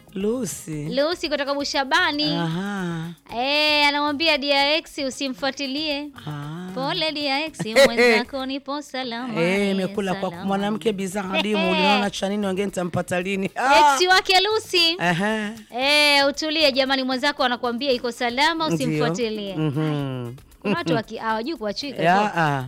Lucy. Lucy kutoka Bushabani. Aha. Eh, anamwambia DRX usimfuatilie. Ah. Pole DRX mwenzako nipo salama. Eh, imekula kwa salama. mwanamke bidhaa adimu. Uliona cha nini wengine nitampata lini? Ah. Ex wake Lucy. Aha. Eh, utulie jamani, mwenzako anakuambia iko salama, Ndio. usimfuatilie. Mhm. Kuna watu waki- hawajui kuachika. Ya, ah.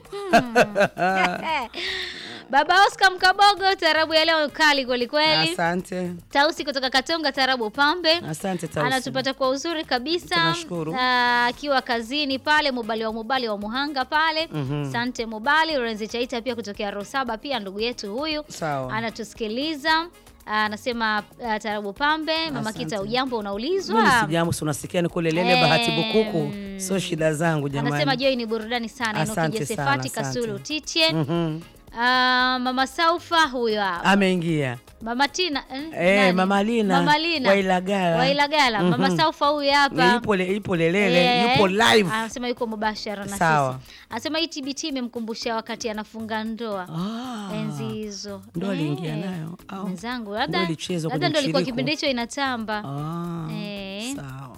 Baba Oscar Mkabogo, tarabu ya leo kali kweli kweli. Asante. Tausi kutoka Katonga, tarabu pambe. Asante Tausi. Anatupata kwa uzuri kabisa Tunashukuru. Ah, akiwa kazini pale Mubali wa Mubali wa Muhanga pale. Mhm. Sante Mubali, Lorenzi Chaita pia kutokea Rosaba pia ndugu yetu huyu. Sawa. Anatusikiliza. Ah, Anasema ah, tarabu pambe, mama Asante. Kita ujambo unaulizwa. Mimi sijambo, si unasikia niko lelele Eh, bahati bukuku. Sio shida zangu jamani. Anasema Joy ni burudani sana. Asante Enoki sana, Josefati asante. Kasulu Tiche. Mhm. Ah, mama Saufa huyo hapa. Ameingia. Mama Tina eh, Eh, nani? Mama Lina. Mama Lina. Wailagala. Wailagala. Mama Mhm. Saufa huyu hapa. Ni Yupo le- yupo lelele, Eh, yupo live. Anasema yuko mubashara na Sawa. sisi. Anasema hii TBT imemkumbusha wakati anafunga ndoa. Ah. Enzi hizo. Ndo aliingia Eh, nayo, au? Mwenzangu Ndo labda ilichezwa labda kwenye ndo ilikuwa mshiriko. kipindi hicho inatamba. Ah. Eh. Sawa.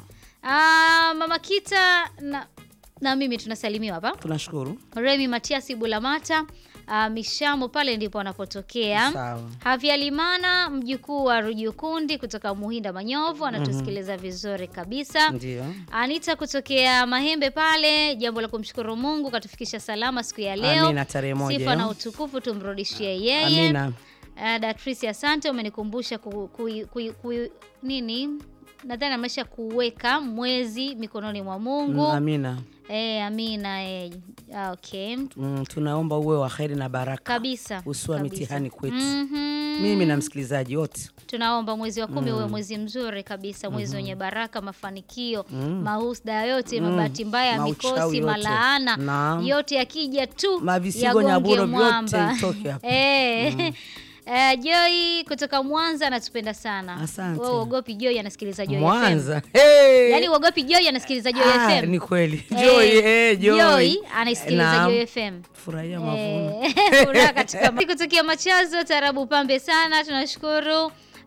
Ah, Mama Kita na na mimi tunasalimiwa hapa. Tunashukuru. Remi Matiasi Bulamata uh, Mishamo pale ndipo anapotokea. Sawa. Havia Limana mjukuu wa Rujukundi kutoka Muhinda Manyovu anatusikiliza vizuri kabisa. Ndio. Anita kutokea Mahembe pale, jambo la kumshukuru Mungu katufikisha salama siku ya leo. Amina, tarehe moja Sifa na hiyo. utukufu tumrudishie yeye. Amina. Uh, Datrisi, asante umenikumbusha ku, ku, ku, ku, nini nadhani amesha kuweka mwezi mikononi mwa Mungu. Mm, Amina. Eh, amina eh. ah, Okay. Mm, tunaomba uwe wa heri na baraka. Kabisa. Usiwa kabisa. mitihani kwetu. Mhm. Mimi na msikilizaji wote. Tunaomba mwezi wa kumi uwe mwezi mzuri kabisa, mwezi wenye baraka, mafanikio, mahusda yote, mabahati mbaya, Mauchawi mikosi, yote. malaana Naam. yote yakija tu Mavisigo, yagonge nyaburo, vyote mwamba. itoke hapa. Eh. Eh, Joy kutoka Mwanza anatupenda sana. Asante. Wewe uogopi Joy anasikiliza Joy FM. Mwanza. Hey! Yaani uogopi Joy anasikiliza Joy Ah, FM. ni kweli. Eh, Joy, eh, Joy. Joy anaisikiliza Naam. Joy FM. Furahia mavuno. Eh, furaha katika ma- kutokea machazo tarabu pambe sana tunashukuru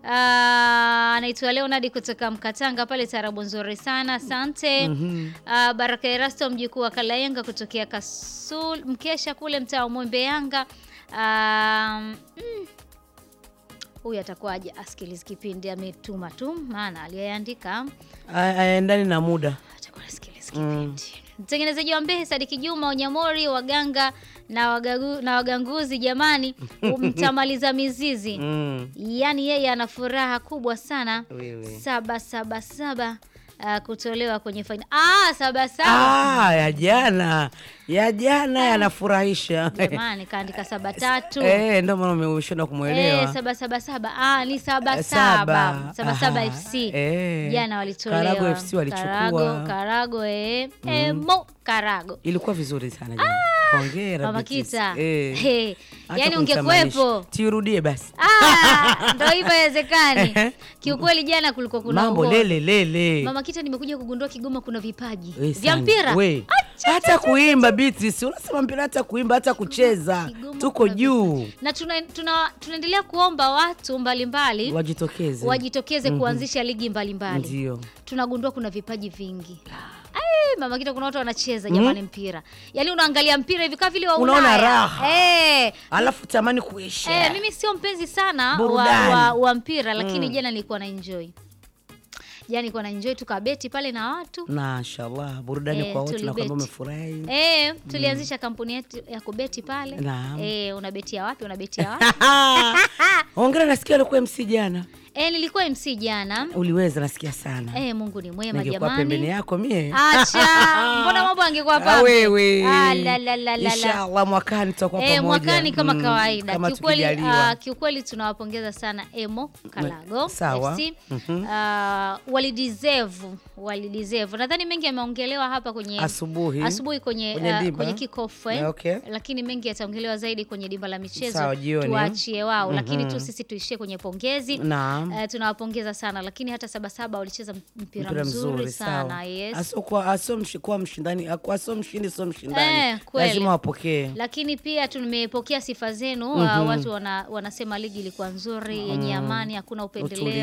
Ah, anaitwa Leonard kutoka Mkatanga pale tarabu nzuri sana asante Ah, Baraka Erasto mjukuu wa Kalayenga kutokea Kasul mkesha kule mtaa wa Mwembe Yanga Ah, mm, huyu atakuwaje asikilizi kipindi ametuma tu maana aliyeandika A- Aendani na muda. atakuwa anasikiliza kipindi mtengenezaji wa Mbehe Sadiki Juma Onyamori waganga na, wagagu, na waganguzi jamani mtamaliza mizizi Mm. yaani yeye ana furaha kubwa sana Wewe. saba saba saba uh, kutolewa kwenye faina ah, saba saba Ah, ya jana. Ya jana yanafurahisha. jamani kaandika saba tatu Eh, ndio maana umeshinda Eh, kumwelewa. saba saba saba ah, ni saba Eh, saba saba Aha. saba FC Eh. jana walitolewa Karago FC walichukua. Karago, Karago eh. Emo Karago Ilikuwa vizuri sana jana. Hongera. Mama Beatrice. Kita Eh. hey. Hata Yaani kunitamanisha. ungekuwepo Tiurudie basi. Ah, ndo hivyo haiwezekani. Kiukweli jana kulikuwa kuna Mambo ugomvi. lele lele. Mama Kita, nimekuja kugundua Kigoma kuna vipaji We vya sana. mpira. We. Hata kuimba Beatrice, unasema mpira hata kuimba hata kucheza. Kigoma Tuko kuna juu. Na tuna, tuna, tunaendelea kuomba watu mbalimbali Wajitokeze. wajitokeze kuanzisha ligi mbalimbali. Ndio. Tunagundua kuna vipaji vingi. Ai, Mama Kita, kuna watu wanacheza jamani mpira. Yaani unaangalia mpira hivi kama vile wa Unaona Ulaya. raha. Eh, Alafu tamani kuisha. Eh, mimi sio mpenzi sana wa, Burudani. wa, wa mpira lakini jana nilikuwa na enjoy. Jana nilikuwa na enjoy tukabeti pale na watu. Mashallah, burudani Eh, kwa wote na tulibeti. kwamba umefurahi. Eh, tulianzisha kampuni yetu ya kubeti pale. Naam. Eh, unabetia wapi? Unabetia wapi? Hongera, nasikia alikuwa MC jana. eh, nilikuwa MC jana. Uliweza, nasikia sana. Eh, Mungu ni mwema Ningekuwa pembeni jamani. yako mie. Acha, mbona mambo angekuwa Ah, pale? wewe. Ah, la, la, la, la, la. Inshallah mwakani tutakuwa Eh, pamoja. mwakani kama Mm, kawaida. Kama kiukweli, tukijaliwa. ah, kiukweli tunawapongeza sana Emo Kalago Sawa. FC. Ah, walideserve, walideserve. Nadhani mengi yameongelewa hapa kwenye Asubuhi. asubuhi kwenye Kwenye ah, dimba. kwenye kickoff eh. Okay. Lakini mengi yataongelewa zaidi kwenye dimba la michezo. Sawa, jioni. Tuachie wao, lakini tu sisi tuishie kwenye pongezi. Naam. Eh, tunawapongeza sana lakini hata Sabasaba walicheza mpira, Mpira mzuri, sana sawa. yes. Aso kwa aso mshi, kuwa mshindani, aso mshindi sio mshindani. Eh, kweli. Lazima wapokee. lakini pia tumepokea sifa zenu. uh, watu wana, wanasema ligi ilikuwa nzuri yenye amani, hakuna upendeleo.